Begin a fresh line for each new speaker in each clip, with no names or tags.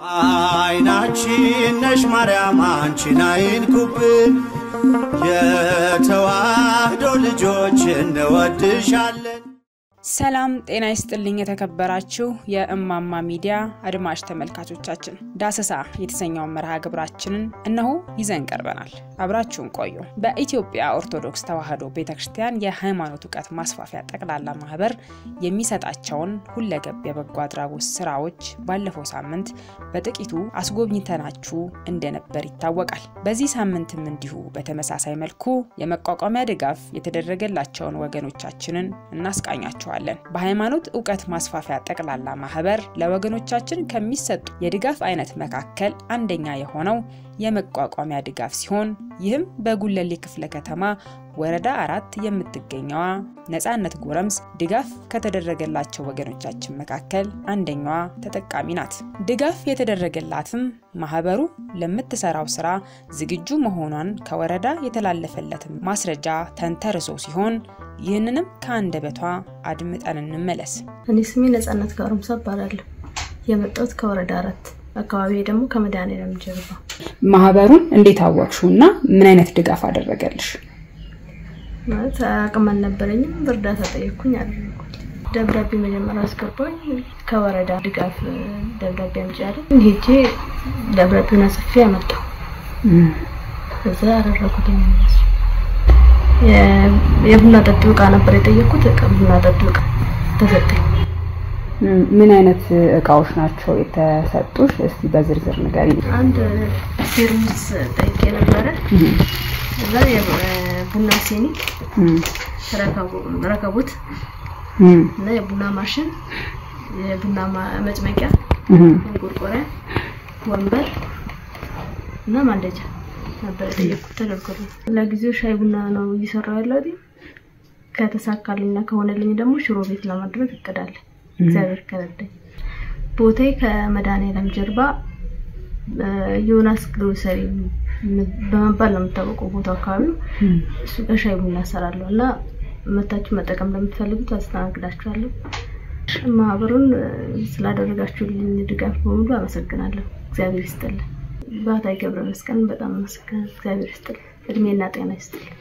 አይናችን ነሽ ማርያም አንቺን አይንኩብን፣ የተዋህዶ ልጆች እንወድሻለን።
ሰላም ጤና ይስጥልኝ። የተከበራችሁ የእማማ ሚዲያ አድማጭ ተመልካቾቻችን ዳሰሳ የተሰኘውን መርሃ ግብራችንን እነሆ ይዘን ቀርበናል። አብራችሁን ቆዩ። በኢትዮጵያ ኦርቶዶክስ ተዋሕዶ ቤተ ክርስቲያን የሃይማኖት እውቀት ማስፋፊያ ጠቅላላ ማህበር የሚሰጣቸውን ሁለገብ የበጎ አድራጎት ስራዎች ባለፈው ሳምንት በጥቂቱ አስጎብኝተናችሁ እንደነበር ይታወቃል። በዚህ ሳምንትም እንዲሁ በተመሳሳይ መልኩ የመቋቋሚያ ድጋፍ የተደረገላቸውን ወገኖቻችንን እናስቃኛቸዋለን። በሃይማኖት እውቀት ማስፋፊያ ጠቅላላ ማህበር ለወገኖቻችን ከሚሰጡ የድጋፍ አይነት መካከል አንደኛ የሆነው የመቋቋሚያ ድጋፍ ሲሆን ይህም በጉለሌ ክፍለ ከተማ ወረዳ አራት የምትገኘዋ ነጻነት ጎረምስ ድጋፍ ከተደረገላቸው ወገኖቻችን መካከል አንደኛዋ ተጠቃሚ ናት። ድጋፍ የተደረገላትም ማህበሩ ለምትሰራው ስራ ዝግጁ መሆኗን ከወረዳ የተላለፈለትን ማስረጃ ተንተርሶ ሲሆን ይህንንም ከአንደበቷ አድምጠን እንመለስ።
እኔ ስሜ ነጻነት ጋሩምሳ እባላለሁ። የመጣሁት ከወረዳ አራት አካባቢ ደግሞ ከመድኃኔዓለም ጀርባ።
ማህበሩን እንዴት አወቅሽው እና ምን አይነት ድጋፍ አደረገልሽ?
ማለት አቅም አልነበረኝም፣ በእርዳታ ጠየቅኩኝ፣ አደረጉት። ደብዳቤ መጀመሪያ አስገባኝ። ከወረዳ ድጋፍ ደብዳቤ አምጪ አለኝ። ሄጄ ደብዳቤውን አጽፌ አመጣሁ። እዛ ያደረጉት እነሱ የቡና ጠጡ እቃ ነበር የጠየኩት። ቡና ጠጡ እቃ ተሰጠኝ።
ምን አይነት እቃዎች ናቸው የተሰጡሽ? እስቲ በዝርዝር ንገሪ።
አንድ ቴርሙስ ጠይቄ ነበረ። እዛ የቡና ሲኒ፣ ረከቦት እና የቡና ማሽን፣ የቡና መጭመቂያ፣ ማንቆርቆሪያ፣ ወንበር እና ማንደጃ ነበር የጠየኩት። ተደርጎልኝ ለጊዜው ሻይ ቡና ነው እየሰራሁ ያለሁት። ከተሳካልኝና ከሆነልኝ ደግሞ ሽሮ ቤት ለማድረግ እቅዳለሁ። እግዚአብሔር ከረዳኝ። ቦታዬ ከመድኃኔዓለም ጀርባ ዮናስ ግሮሰሪ በመባል ነው የምታወቀው ቦታው አካባቢው። እሱ ጋር ሻይ ቡና እሰራለሁ እና መታችሁ መጠቀም ለምትፈልጉት አስተናግዳችኋለሁ። ማህበሩን ስላደረጋችሁልኝ ድጋፍ በሙሉ አመሰግናለሁ። እግዚአብሔር ይስጥልን። ባህታዊ ገብረ መስቀልን በጣም አመሰግናለሁ። እግዚአብሔር ይስጥልን፣ እድሜና ጤና ይስጥልን።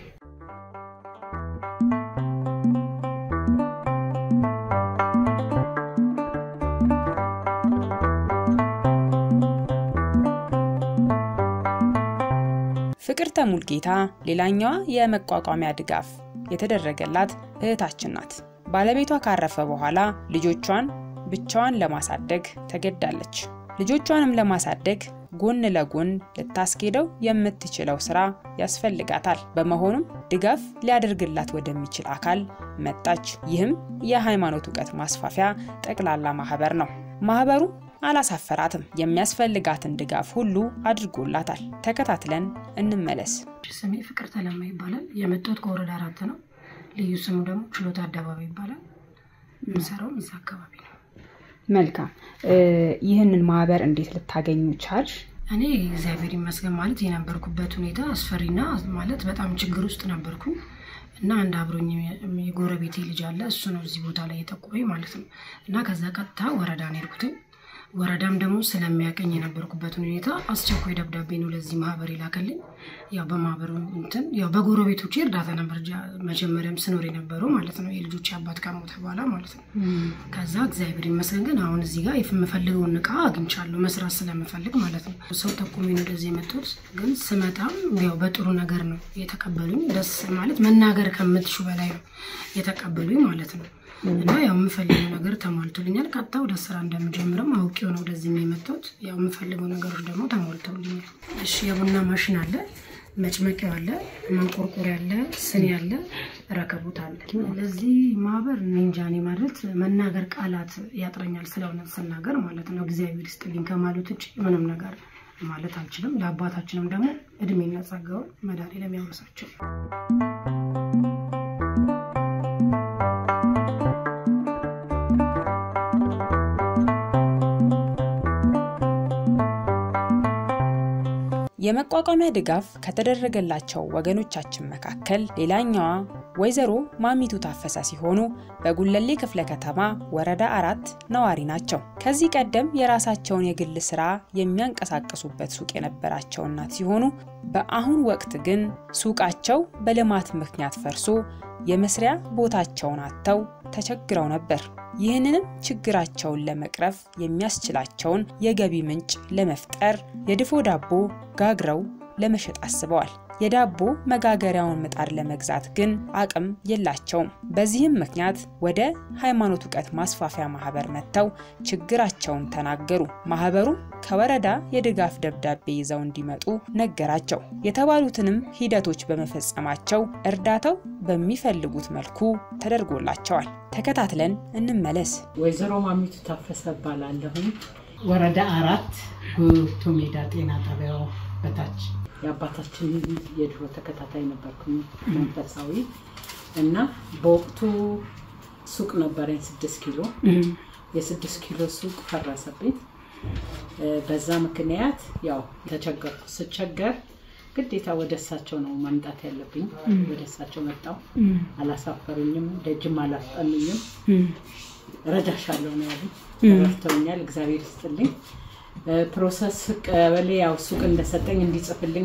ፍቅርተ ሙልጌታ ሌላኛዋ የመቋቋሚያ ድጋፍ የተደረገላት እህታችን ናት። ባለቤቷ ካረፈ በኋላ ልጆቿን ብቻዋን ለማሳደግ ተገዳለች። ልጆቿንም ለማሳደግ ጎን ለጎን ልታስኬደው የምትችለው ስራ ያስፈልጋታል። በመሆኑም ድጋፍ ሊያደርግላት ወደሚችል አካል መጣች። ይህም የሃይማኖት እውቀት ማስፋፊያ ጠቅላላ ማህበር ነው። ማህበሩ አላሳፈራትም። የሚያስፈልጋትን ድጋፍ ሁሉ አድርጎላታል። ተከታትለን እንመለስ።
ስሜ ፍቅር ተለማ ይባላል። የመጣሁት ከወረዳ አራት ነው። ልዩ ስሙ ደግሞ ችሎታ አደባባይ ይባላል። የምሰራውም እዛ አካባቢ ነው።
መልካም። ይህንን ማህበር እንዴት ልታገኙ ቻልሽ?
እኔ እግዚአብሔር ይመስገን ማለት የነበርኩበት ሁኔታ አስፈሪና ማለት በጣም ችግር ውስጥ ነበርኩኝ እና አንድ አብሮኝ የጎረቤቴ ልጅ አለ። እሱ ነው እዚህ ቦታ ላይ የጠቆመኝ ማለት ነው። እና ከዛ ቀጥታ ወረዳ ነው የሄድኩትኝ ወረዳም ደግሞ ስለሚያቀኝ የነበርኩበትን ሁኔታ አስቸኳይ ደብዳቤ ነው ለዚህ ማህበር የላከልኝ። ያው በማህበሩ እንትን ያው በጎረቤቶቼ እርዳታ ነበር መጀመሪያም ስኖር የነበረው ማለት ነው የልጆች አባት ከሞተ በኋላ ማለት ነው። ከዛ እግዚአብሔር ይመስገን ግን አሁን እዚህ ጋር የምፈልገውን እቃ አግኝቻለሁ መስራት ስለምፈልግ ማለት ነው። ሰው ጠቁሜ ነው ወደዚህ የመጡት። ግን ስመጣም ያው በጥሩ ነገር ነው የተቀበሉኝ። ደስ ማለት መናገር ከምትሹ በላይ ነው የተቀበሉኝ ማለት ነው። እና ያው የምፈልገው ነገር ተሟልቶልኛል። ቀጥታ ወደ ስራ እንደምጀምርም አውቄው ነው ወደዚህ የመጣሁት። ያው የምፈልገው ነገሮች ደግሞ ተሟልተውልኛል። እሺ የቡና ማሽን አለ፣ መጭመቂያው አለ፣ ማንቆርቆሪያ አለ፣ ስኒ አለ፣ ረከቦት አለ። ለዚህ ማህበር እንጃኔ ማለት መናገር ቃላት ያጥረኛል፣ ስለ እውነት ስናገር ማለት ነው። እግዚአብሔር ይስጥልኝ ከማለት ውጭ ምንም ነገር ማለት አልችልም። ለአባታችንም ደግሞ እድሜና ጸጋውን መድኃኔዓለም ያውርሳቸው።
የመቋቋሚያ ድጋፍ ከተደረገላቸው ወገኖቻችን መካከል ሌላኛዋ ወይዘሮ ማሚቱ ታፈሰ ሲሆኑ በጉለሌ ክፍለ ከተማ ወረዳ አራት ነዋሪ ናቸው። ከዚህ ቀደም የራሳቸውን የግል ስራ የሚያንቀሳቅሱበት ሱቅ የነበራቸው እናት ሲሆኑ በአሁን ወቅት ግን ሱቃቸው በልማት ምክንያት ፈርሶ የመስሪያ ቦታቸውን አጥተው ተቸግረው ነበር። ይህንንም ችግራቸውን ለመቅረፍ የሚያስችላቸውን የገቢ ምንጭ ለመፍጠር የድፎ ዳቦ ጋግረው ለመሸጥ አስበዋል። የዳቦ መጋገሪያውን ምጣድ ለመግዛት ግን አቅም የላቸውም። በዚህም ምክንያት ወደ ሃይማኖት እውቀት ማስፋፊያ ማህበር መጥተው ችግራቸውን ተናገሩ። ማህበሩም ከወረዳ የድጋፍ ደብዳቤ ይዘው እንዲመጡ ነገራቸው። የተባሉትንም ሂደቶች በመፈጸማቸው እርዳታው በሚፈልጉት መልኩ ተደርጎላቸዋል። ተከታትለን እንመለስ።
ወይዘሮ ማሚቱ ታፈሰ እባላለሁኝ። ወረዳ አራት ጉቶ ሜዳ ጤና ጣቢያው በታች የአባታችን የድሮ ተከታታይ ነበርኩኝ መንፈሳዊ እና በወቅቱ ሱቅ ነበረኝ ስድስት ኪሎ የስድስት ኪሎ ሱቅ ፈረሰብኝ። በዛ ምክንያት ያው ተቸገርኩ። ስቸገር ግዴታ ወደ እሳቸው ነው መምጣት ያለብኝ። ወደ እሳቸው መጣው። አላሳፈሩኝም፣ ደጅም አላስጠኑኝም። ረዳሻለሁ ነው ያሉኝ። ረድተውኛል። እግዚአብሔር ይስጥልኝ። ፕሮሰስ ቀበሌ ያው ሱቅ እንደሰጠኝ እንዲጽፍልኝ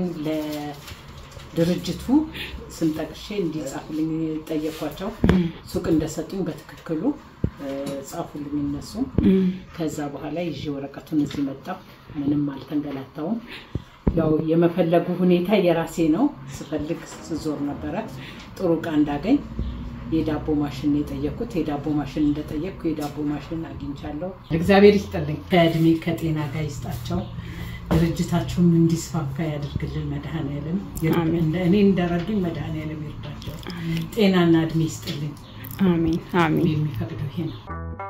ለድርጅቱ ስም ጠቅሼ እንዲጻፍልኝ ጠየኳቸው። ሱቅ እንደሰጡኝ በትክክሉ ጻፉልኝ እነሱ። ከዛ በኋላ ይዤ ወረቀቱን እዚህ መጣሁ። ምንም አልተንገላታውም። ያው የመፈለጉ ሁኔታ የራሴ ነው። ስፈልግ ስዞር ነበረ ጥሩ እቃ እንዳገኝ የዳቦ ማሽን የጠየኩት የዳቦ ማሽን እንደጠየቅኩ የዳቦ ማሽን አግኝቻለሁ። እግዚአብሔር ይስጥልኝ፣ ከእድሜ ከጤና ጋር ይስጣቸው። ድርጅታችሁም እንዲስፋፋ ያደርግልን መድኃኔዓለም። እኔ እንደረዱኝ መድኃኔዓለም ይርዳቸው። ጤናና እድሜ ይስጥልኝ።
አሜን አሜን።
የሚፈቅደው ይሄ ነው።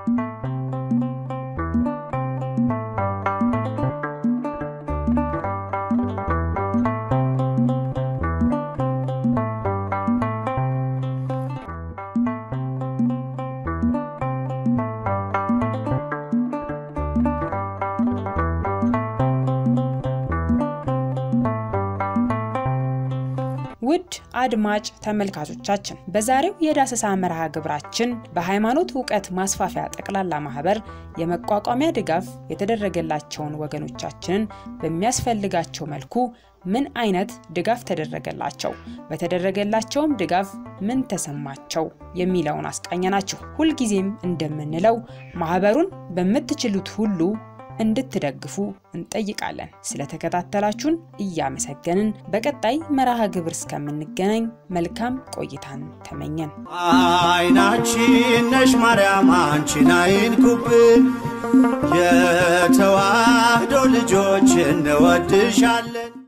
ውድ አድማጭ ተመልካቾቻችን በዛሬው የዳሰሳ መርሃ ግብራችን በሃይማኖት እውቀት ማስፋፊያ ጠቅላላ ማህበር የመቋቋሚያ ድጋፍ የተደረገላቸውን ወገኖቻችንን በሚያስፈልጋቸው መልኩ ምን አይነት ድጋፍ ተደረገላቸው፣ በተደረገላቸውም ድጋፍ ምን ተሰማቸው የሚለውን አስቃኘናችሁ። ሁልጊዜም እንደምንለው ማህበሩን በምትችሉት ሁሉ እንድትደግፉ እንጠይቃለን። ስለተከታተላችሁን እያመሰገንን በቀጣይ መርሃ ግብር እስከምንገናኝ መልካም ቆይታን ተመኘን።
አይናችን ነሽ ማርያም አንቺን አይንኩብን፣ የተዋህዶ ልጆች እንወድሻለን።